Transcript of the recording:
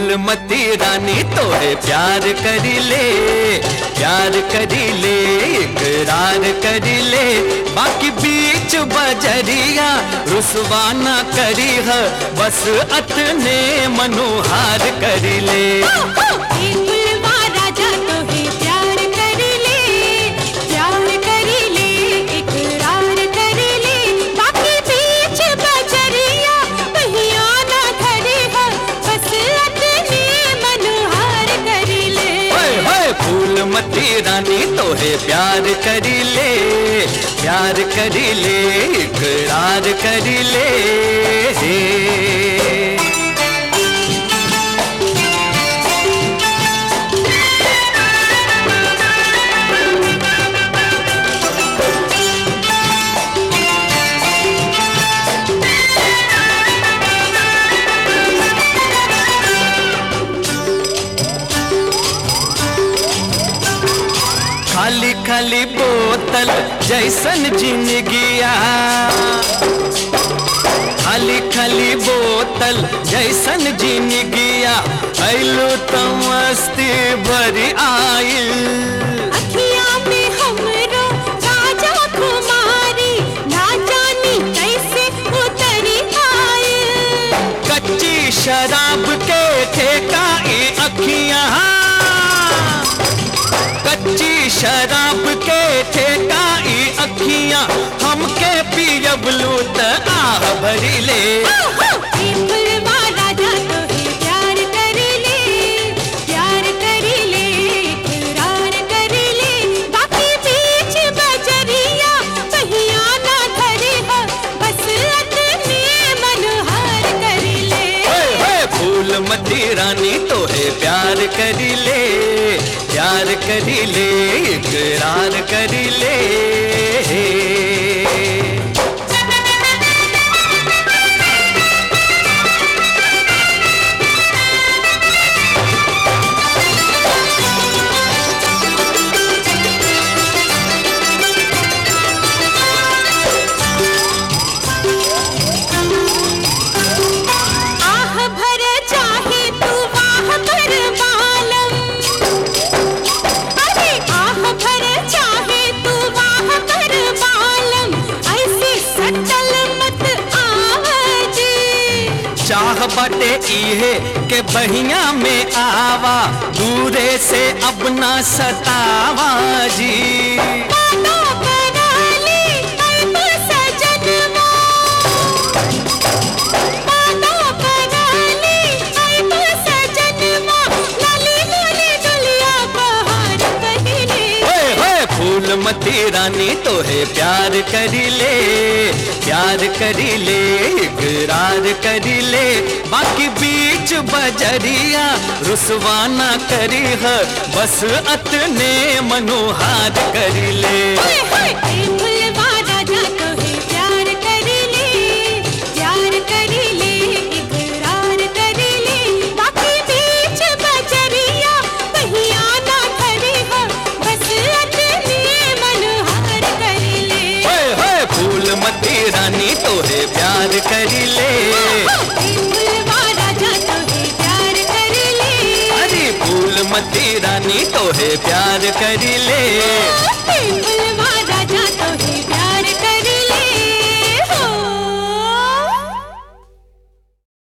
फूलमती रानी तोहे प्यार करी ले प्यार करी ले इकरार करी ले बाकी बीच बजरिया रुसवाना करी है बस अतने मनोहार करी ले होए होए फूलमती रानी तोहे प्यार करी ले प्यार करी ले इकरार करी ले हे खाली खाली बोतल जैसन जिंदगिया खाली खाली बोतल जैसन जिंदगिया ऐलू तो मस्ती भरी आइल कच्ची शराब के ठेका ई अखियां कच्ची शराब के ठेका ई अखियां हमके पियबलू त आह भरी ले होए होए फूलमती रानी तोहे प्यार करी ले प्यार करी ले इकरार करी ले आह भर चाहे तू वाह भर बालम अरे आह भर चाहे तू वाह भर बालम ऐसे सटल मत आवज चाह बाटे इहे के बहिया में आवा दूरे से अब ना सतावा जी बातों कराली ऐब सजनवा बातों कराली ऐब सजनवा लाली लाली दुलिया बहार कहले होए होए फूलमती रानी तोहे प्यार करी ले प्यार करी ले इकरार करी ले बाकी बीच बजरिया रुसवाना करी है बस अतने मनोहार करी ले हाय हाय ए फुलवा राजा तोहे प्यार करेले प्यार करेले इकरार करेले बाकी बीच बजरिया पहिया ना खड़े हो बस अतने मनोहार करेले होए होए फूलमती रानी तोहे प्यार करी ले ए फुलवा राजा तोहे प्यार करेले अरे फूलमती रानी तोहे प्यार करी ले ए